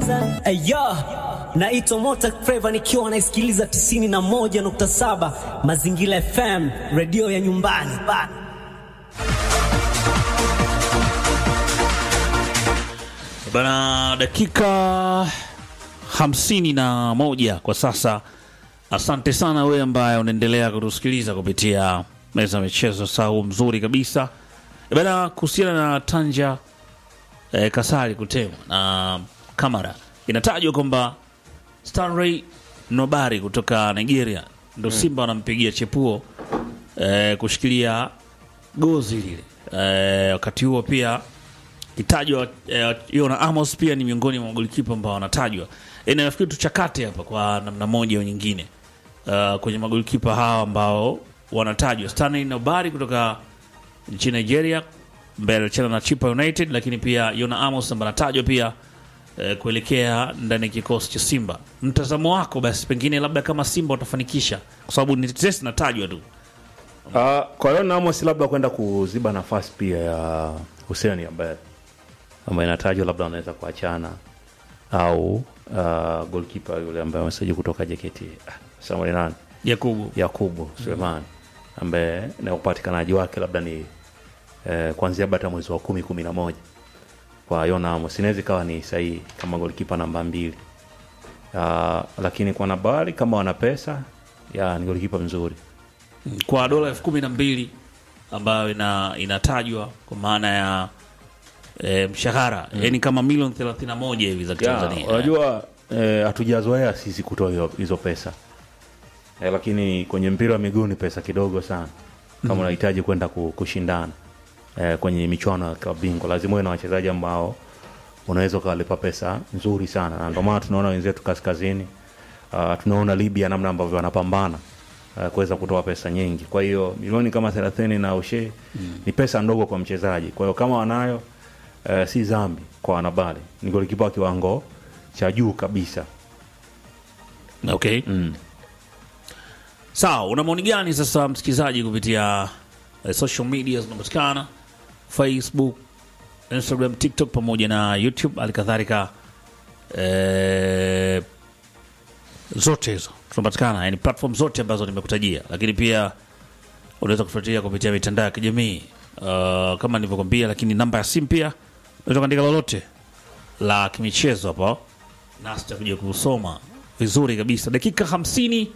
Ayo, naitwa Mota Flava nikiwa naisikiliza 91.7 Mazingira FM, redio ya nyumbani. Bana, dakika hamsini na moja kwa sasa. Asante sana wewe ambaye unaendelea kutusikiliza kupitia meza ya michezo, sau mzuri kabisa bana. Kuhusiana na Tanja eh, Kasari kutemwa na Kamara, inatajwa kwamba Stanley Nobari kutoka Nigeria ndo Simba wanampigia chepuo eh, kushikilia gozi lile eh, wakati huo pia kitajwa eh, Yona Amos pia ni miongoni mwa magolikipa ambao wanatajwa. E, nafikiri tuchakate hapa kwa namna moja au nyingine uh, kwenye magolikipa hawa ambao wanatajwa Stanley Nobari kutoka nchini Nigeria ambaye alicheza na Chipa United, lakini pia Yona Amos ambaye anatajwa pia eh, kuelekea ndani ya kikosi cha Simba. Mtazamo wako basi, pengine labda kama Simba watafanikisha, kwa sababu ni tetesi natajwa tu Uh, kwa hiyo Amos labda kwenda kuziba nafasi pia ya Hussein ambaye ambaye inatajwa labda wanaweza kuachana au uh, goalkeeper yule ambaye amesajili kutoka JKT ah, Samuel nani Yakubu. Yakubu Suleiman ambaye na upatikanaji wake labda ni eh, kuanzia bata mwezi wa kumi kumi na moja kwa Yona Amos inaweza ikawa ni sahihi kama golikipa namba mbili uh, lakini kwa Nabari kama wana pesa ya ni golikipa mzuri kwa dola elfu kumi na mbili ambayo ina, inatajwa kwa maana ya e, mshahara yani kama milioni 31 hivi za Ya, Tanzania. unajua eh, hatujazoea sisi kutoa hiyo- hizo pesa eh, lakini kwenye mpira wa miguu ni pesa kidogo sana kama unahitaji kwenda ku- kushindana eh, kwenye michuano ya klabu bingwa lazima uwe na wachezaji ambao unaweza ukawalipa pesa nzuri sana na ndio maana tunaona wenzetu kaskazini uh, tunaona Libya namna ambavyo wanapambana uh, kuweza kutoa pesa nyingi kwa hiyo milioni kama thelathini na ushe ni pesa ndogo kwa mchezaji kwa hiyo kama wanayo uh, si zambi kwa wanabali ni golikipa wa kiwango cha juu kabisa Okay. Sawa, una maoni gani sasa msikilizaji kupitia eh, social media zinapatikana Facebook, Instagram, TikTok pamoja na YouTube halikadhalika eh, zote hizo tunapatikana, yani platform zote ambazo nimekutajia, lakini pia unaweza kufuatilia kupitia mitandao ya kijamii uh, kama nilivyokwambia, lakini namba ya simu pia unaweza kuandika lolote la kimichezo hapo nasi tutakuja kusoma vizuri kabisa. Dakika hamsini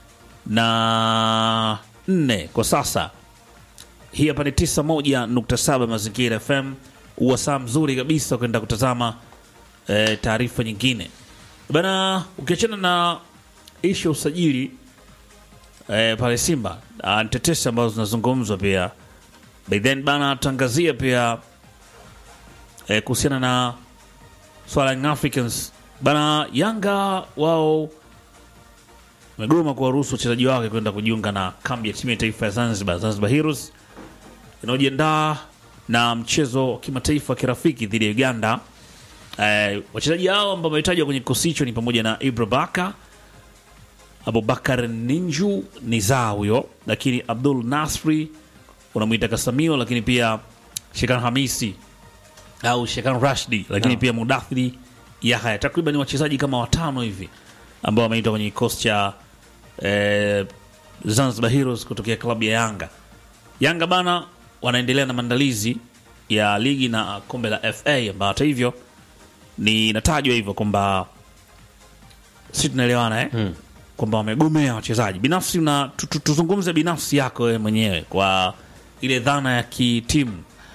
na nne kwa sasa. Hii hapa ni 91.7 Mazingira FM, uwasaa mzuri kabisa kwenda kutazama eh, taarifa nyingine bana. Ukiachana na ishu ya usajili eh, pale Simba ah, ni tetesi ambazo zinazungumzwa pia by then bana, tutaangazia pia eh, kuhusiana na swala Young Africans bana. Yanga wao wamegoma kuwaruhusu wachezaji wake kwenda kujiunga na kambi ya timu ya taifa ya Zanzibar, Zanzibar Heroes inayojiandaa na mchezo wa kimataifa wa kirafiki dhidi ya Uganda. Eh, wachezaji hao ambao wametajwa kwenye kikosi hicho ni pamoja na Ibra Baka, Abubakar Ninju Niza huyo, lakini Abdul Nasri unamwita Kasamio, lakini pia Shekan Hamisi au Shekan Rashdi, lakini pia Mudathiri Yahya. Takriban wachezaji kama watano hivi ambao wameitwa kwenye kikosi cha eh, Zanzibar Heroes kutokea klabu ya Yanga. Yanga bana wanaendelea na maandalizi ya ligi na kombe la FA ambao hata hivyo ni inatajwa hivyo kwamba si tunaelewana eh? kwamba wamegomea wachezaji binafsi. Na tu- tu- tuzungumze binafsi yako wewe mwenyewe kwa ile dhana ya kitimu